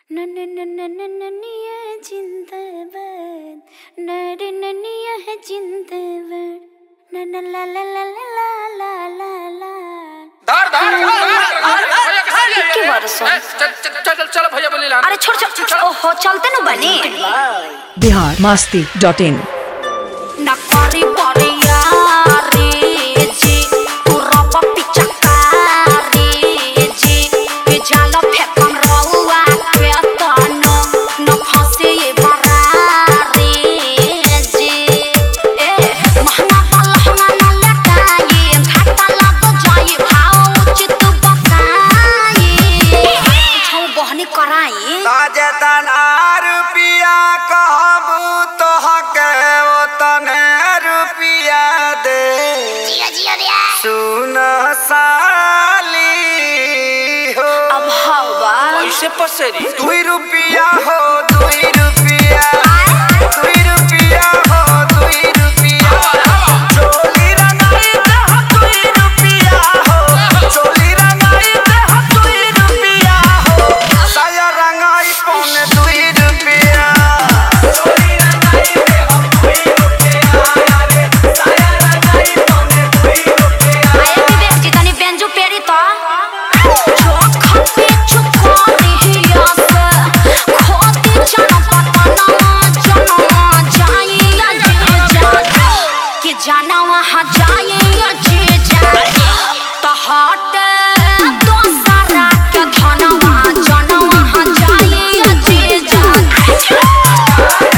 ननिया जिंदाबाद नरे ननिया है जिंदाबाद न न ला ला ला ला ला ला ला धर धर धर धर भैया के वर्ष? चल चल चल चल भैया बोली ला अरे छोड़ छोड़ ओहो चलते न बनी बिहार मास्ती डॉट इन न करी परिया रे जी तू रब पिचकारी जी ये जाल फेकम रउआ के तनो न फंसे ये बरारी जी ए महंगा पलहंगा न लटाई घाटा लग जाई भाव उचित बताई छौ बहनी कराई ताजेतन रुपिया कहबू तोहके ओतने रुपिया दे जिया जिया रे सुन साली हो अब हवा कैसे पसेरी दुई रुपिया हो दुई रुपिया दुई रुपिया हो दुई रुपिया चोली रंगाई दे हो दुई रुपिया हो चोली रंगाई दे हो दुई रुपिया हो साया रंगाई पौने दुई रुपिया चोली रंगाई दे हो दुई रुपिया रे साया रंगाई पौने दुई रुपिया आया विवेक जी तनी बेंजू पेरी तो चोखा पे चुकोरी हियास खोती जाना पता ना जाना जाई या जे जा कि जाना वहाँ जाई या जे जा तो हट दोसरा के धनवा जाना वहाँ जाई या जे जा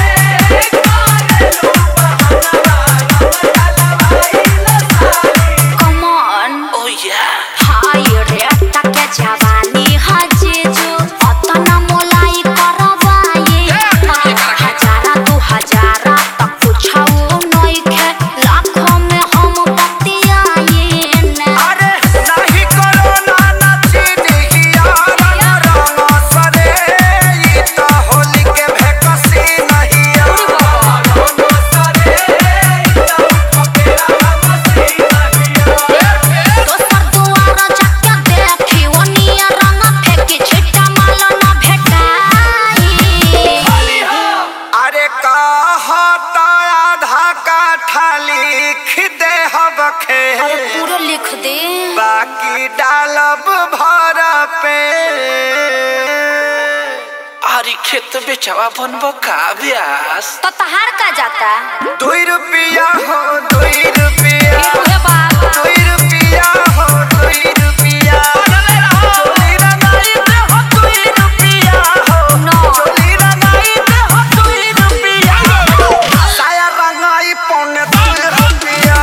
Come on ओ या हाय रे टके जवानी हजेजो अतना मोलाई करवाए हजारा दू हजारा तक पुछाओ नइखे लाखों में हम बतियाए न अरे नाही करो ना नची दिहिया रंग रंग सरे ई त होली के भेकसी नहिया रंग सरे ई त पकेरा मसी नहिया दोसर दुआर जाके देखी ओनिया रंग फेंकी छिट्टा माल न भेटाई अरे कहता आधा काठा लिख दे हब खे अरे पूरा लिख दे बाकी डालब भर पे आरी खेत बेचवा बनबो का ब्यास तो तहार का जाता दुई रुपिया हो दुई रुपिया हे बाप दुई रुपिया हो दुई रुपिया चोली रंगाई दे हो दुई रुपिया हो चोली रंगाई दे हो दुई रुपिया साया रंगाई पौने दुई रुपिया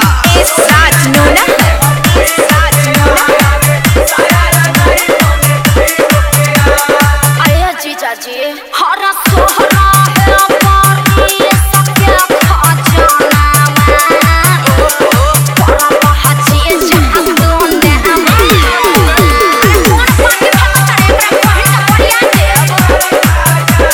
आया जीजा जी हरा सोहरा है पारी सत्या खा जाना मैं बड़ा बहाची जहां दोने हम कौन पानी भर करे ब्रह्मा बढ़िया देव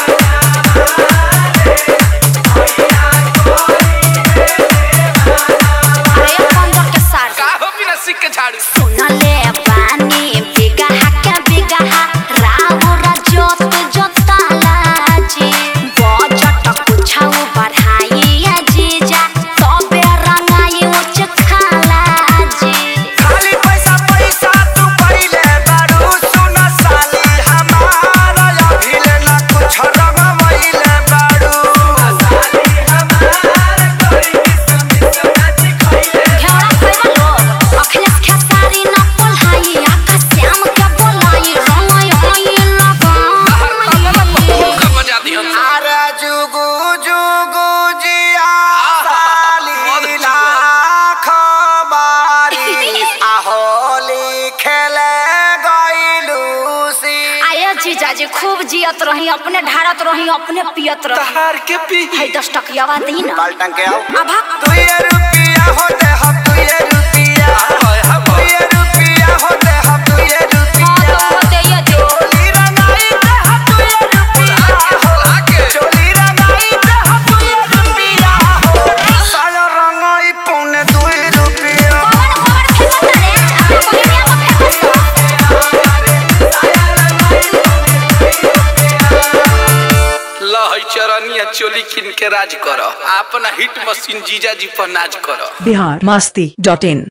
अरे पंद्रह के सार का हो बिना सिक के झाड़ू सुनले बानी बिगहा के बिगहा राहुरा जोत जोताला जी बजट कुछाउ बढ़ाई जीजा तबे रंगाई उच खाला जी खाली पैसा पैसा तू पहिले बारू सुन साली हमारा अभिले ना कुछ रंगवैले बारू साली हमारा कोई किस्म किस्म नाची खैले घेरा खैबा लोग अखिलेश खेसारी न पोल्हाई आका श्याम के बोलाई रंगाई होई लगाई का बजा दी हम अरे जुगु जुगु जिया साली बहुत लाख बारी आहोली खेले गइलू सी आया जीजा जी खूब जियत रही अपने ढारत रही अपने पियत रही तहार के पी है दस टकियावा दी ना पलटन के आओ अभा दुई रुपिया होते हम दुई रुपिया दुई रुपिया होते हम दुई हाँ रुपिया तो होते ये दे चोली रंगाई दे हम दुई रुपिया चोली रंगाई दे हम दुई रुपिया साया रंगाई पौने दुई रुपिया कवर कवर फेंकत रे आ बहिनिया को फेंकत है चरनिया चोली किन के राज कर अपना हिट मशीन जीजा जी पर नाच कर बिहार मस्ती डॉट इन